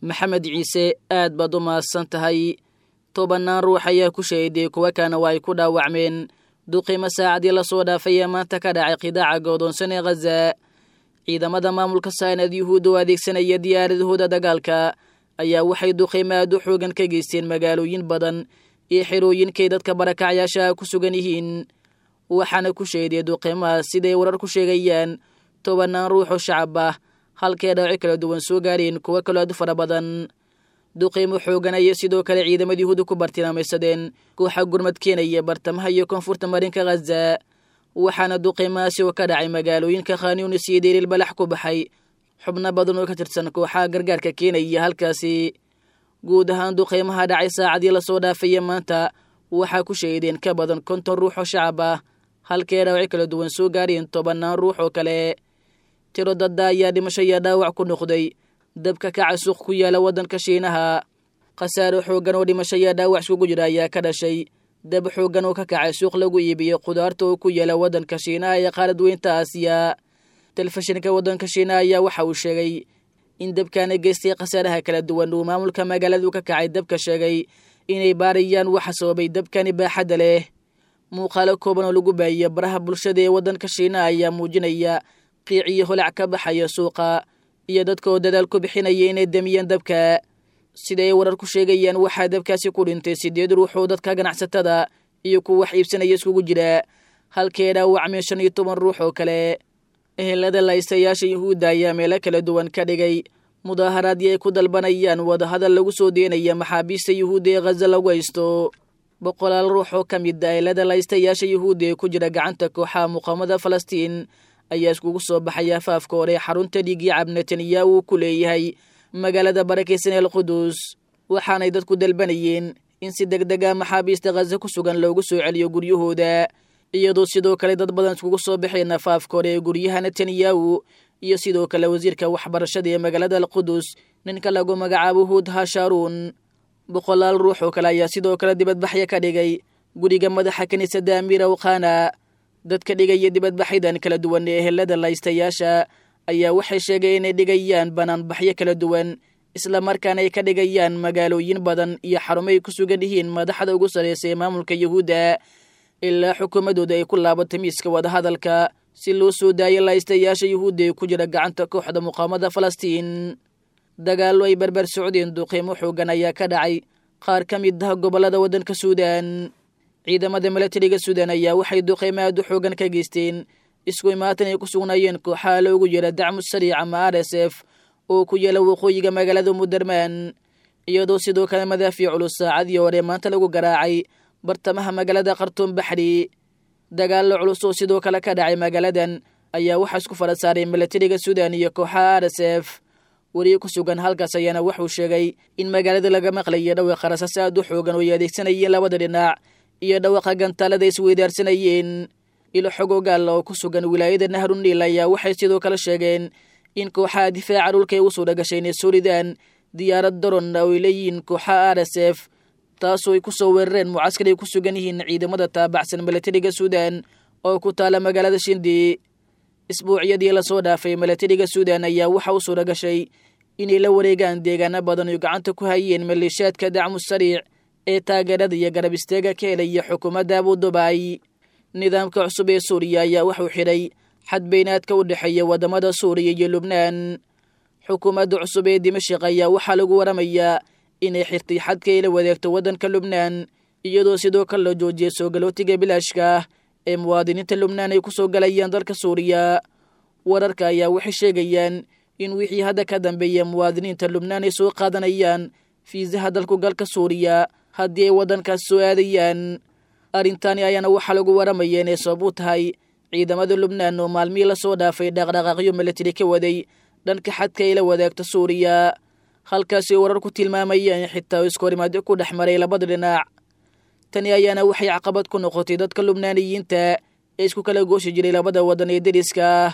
maxamed ciise aad baad u mahadsan tahay tobannaan ruux ayaa ku shahiday kuwa kana waa ay ku dhaawacmeen duqiimo saacadii lasoo dhaafay ee maanta ka dhacay qidaaca goodoonsan ee khaza ciidamada maamulka saanad yuhuud oo adeegsanaya diyaaradahooda dagaalka ayaa waxay duqiimo aad u xoogan ka geysteen magaalooyin badan iyo xerooyinkay dadka barakacyaasha ku sugan yihiin waxaana ku shahiday duqiimahaas siday warar ku sheegayaan tobannaan ruux oo shacab ah halkee dhaawaci kala duwan soo gaareen kuwo kaloo aad u fara badan duqiimo xoogan ayay sidoo kale ciidamada yuhuudda ku bartilmaamaysadeen kooxa gurmad keenaya bartamaha iyo koonfurta marinka khaza waxaana duqiimahaasi oo ka dhacay magaalooyinka khaniunis iyo deeriil balax ku baxay xubno badan oo ka tirsan kooxaha gargaarka keenaya halkaasi guud ahaan duqiimaha dhacay saacadii lasoo dhaafaya maanta waxaa ku shahideen ka badan konton ruux oo shacab ah halkee dhaawaci kala duwan soo gaareen tobannaan ruux oo kale tiro dadda ayaa dhimasho iyo dhaawac ku noqday dabka kaca suuq ku yaala waddanka shiinaha khasaaro xooggan oo dhimasho iyo dhaawac iskugu jira ayaa ka dhashay dab xooggan oo ka kacay suuq lagu iibiyo khudaarta oo ku yaala waddanka shiinaha ee qaalad weynta aasiya telefishinka waddanka shiinaha ayaa waxa uu sheegay in dabkaana geystay khasaaraha kala duwan uu maamulka magaaladu ka kacay dabka sheegay inay baarayaan waxa sababay dabkani baaxadda leh muuqaalo kooban oo lagu baahiya baraha bulshada ee waddanka shiinaha ayaa muujinaya qiic iyo holac ka baxaya suuqa iyo dadka oo dadaal ku bixinaya inay damiyaan dabka sida ay warar ku sheegayaan waxaa dabkaasi ku dhintay sideed ruux oo dadka ganacsatada iyo kuwa wax iibsanaya iskugu jira halkee dhaawacmeen shan iyo toban ruux oo kale ehelada laystayaasha yuhuudda ayaa meelo kala duwan ka dhigay mudaaharaadii ay ku dalbanayaan wadahadal lagu soo deenaya maxaabiista yuhuudda ee khaza lagu haysto boqolaal ruux oo ka mid a ehelada laystayaasha yuhuudda ee ku jira gacanta kooxaha muqaamada falastiin ayaa iskugu soo baxay afaafka hore xarunta dhiigii cab netanyahu ku leeyahay magaalada barakaysan el qudus waxaanay dadku dalbanayeen in si deg deg a maxaabiista khaza ku sugan loogu soo celiyo guryahooda iyadoo sidoo kale dad badan iskugu soo baxeen afaafka hore ee guryaha netanyahu iyo sidoo kale wasiirka waxbarashada ee magaalada alqudus ninka lagu magacaabo huud hasharuun boqolaal ruux oo kale ayaa sidoo kale dibadbaxya ka dhigay guriga madaxa kiniisadda amiira wkhana dadka dhigaya dibadbaxyadan kala duwan ee ehelada laystayaasha ayaa waxay sheegeen inay dhigayaan banaanbaxyo kala duwan islamarkaana ay ka dhigayaan magaalooyin badan iyo xarumay ku sugan yihiin madaxda ugu sarraysa ee maamulka yuhuudda ilaa xukuumadooda ay ku laabato miiska wadahadalka si loo soo daayo laystayaasha yuhuudda ee ku jira gacanta kooxda muqaamada falastiin dagaallo ay barbar socdeen duqiimo xoogan ayaa ka dhacay qaar ka mid ah gobollada waddanka suudan ciidamada milatariga suudan ayaa waxay duqiimo aad u xoogan ka geysteen isku imaatan ay ku sugnaayeen kooxaha loogu yeera dacmu sariic ama r s f oo ku yaala waqooyiga magaalada mudermaan iyadoo sidoo kale madaafiic culus saacadii hore maanta lagu garaacay bartamaha magaalada khartuum baxri dagaallo culus oo sidoo kale ka dhacay magaaladan ayaa waxaa isku fara saaray milatariga suudan iyo kooxaha r s f weriye ku sugan halkaas ayaana wuxuu sheegay in magaalada laga maqlayo dhawaqa rasaas aad u xoogan oo ay adeegsanayeen labada dhinac iyo dhawaqa gantaalada isweydaarsanayeen ilo xogogaal oo ku sugan wilaayada nahruniil ayaa waxay sidoo kale sheegeen in kooxaha difaaca dhulka ay u suura gashay inay soo ridaan diyaarad daron oo ay leeyihiin kooxaha r s f taasoo ay ku soo weerareen mucaskar ay ku sugan yihiin ciidamada taabacsan milatariga suudan oo ku taala magaalada shindi isbuucyadii lasoo dhaafay milatariga suudan ayaa waxa u suura gashay inay la wareegaan deegaano badan oo gacanta ku hayeen maleeshaadka dacmu sariic ee taageerada iyo garab istaaga ka helaya xukuumadda abudubaay nidaamka cusub ee suuriya ayaa wuxuu xidhay xadbeynaadka u dhexeeya waddamada suuriya iyo lubnaan xukuumadda cusub ee dimashik ayaa waxaa lagu waramayaa inay xirtay xadka ay la wadeegto waddanka lubnaan iyadoo sidoo kale la joojiyay soo galootiga bilaashka ah ee muwaadiniinta lubnaan ay ku soo galayaan dalka suuriya wararka ayaa waxay sheegayaan in wixii hadda ka dambeeya muwaadiniinta lubnaan ay soo qaadanayaan fiisaha dalku galka suuriya haddii ay waddankaas soo aadayaan arrintani ayaana waxaa lagu waramaya inay sabab u tahay ciidamada lubnaan oo maalmihii lasoo dhaafay dhaqdhaqaaqyo milatari ka waday dhanka xadka ay la wadaagto suuriya halkaasi warar ku tilmaamayaan xitaa iskahorimaadyo ku dhex maray labada dhinac tani ayaana waxay caqabad ku noqotay dadka lubnaaniyiinta ee isku kala gooshi jiray labada waddan ee deriska ah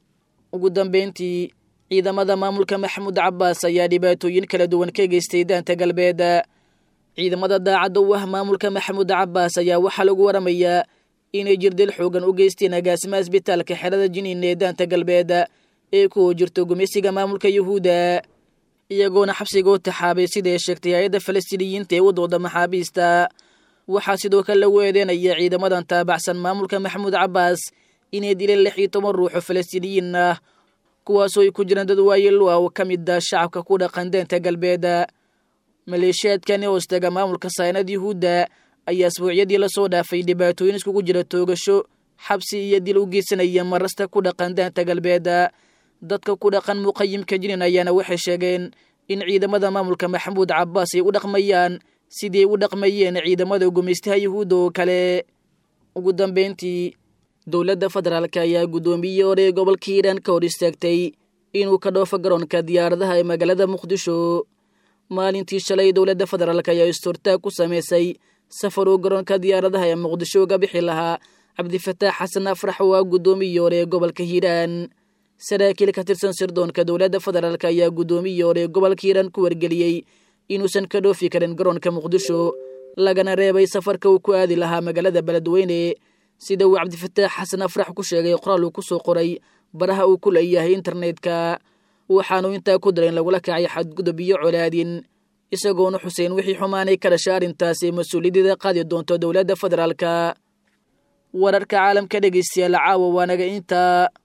ugu dambeyntii ciidamada maamulka maxamuud cabbaas ayaa dhibaatooyin kala duwan ka geystay daanta galbeed ciidamada daacadda u ah maamulka maxamuud cabbaas ayaa waxaa lagu waramayaa inay jirdil xoogan u geysteen agaasimaha isbitaalka xerada jiniin ee daanta galbeed ee ku jirto gumeysiga maamulka yuhuudda iyagoona xabsigoo taxaabay sida ay sheegtay hay-adda falastiiniyiinta ee u dooda maxaabiista waxaa sidoo kale lagu eedeynaya ciidamadan taabacsan maamulka maxamuud cabbaas inay dileen lix iyo toban ruux oo falastiiniyiin ah kuwaasoo ay ku jiraan dad waayelo ah oo ka mid ah shacabka ku dhaqan deenta galbeeda maleeshiyaadkani hoostaga maamulka saynad yuhuudda ayaa asbuucyadii lasoo dhaafay dhibaatooyin iskugu jira toogasho xabsi iyo dil u geysanaya marasta ku dhaqan deenta galbeeda dadka ku dhaqan muqayimka jinin ayaana waxay sheegeen in ciidamada maamulka maxamuud cabbaas ay u dhaqmayaan sidii ay u dhaqmayeen ciidamada gumaystaha yuhuudda oo kale ugu dambeyntii dowladda federaalk ayaa guddoomiyey hore ee gobolka hiiraan ka hor istaagtay inuu ka dhoofo garoonka diyaaradaha ee magaalada muqdisho maalintii shalay dowladda federaalk ayaa istortaag ku samaysay safar uu garoonka diyaaradaha ee muqdisho uga bixi lahaa cabdifataax xasan afrax oo ah guddoomiyii hore ee gobolka hiiraan saraakiil ka tirsan sirdoonka dowladda federaalk ayaa guddoomiyii hore ee gobolka hiiraan ku wargeliyey inuusan ka dhoofi karin garoonka muqdisho lagana reebay safarka uu ku aadi lahaa magaalada beledweyne sida uu cabdifataax xasan afrax ku sheegay qoraal uu ku soo qoray baraha uu ku leeyahay internetka waxaanuu intaa ku dara in lagula kacay xadgudub iyo colaadin isagoona xuseen wixii xumaanay ka dhasha arrintaasi mas-uuliyaddeeda qaadi doonto dowladda federaalka wararka caalamka dhegeystayaal caawa waanaga intaa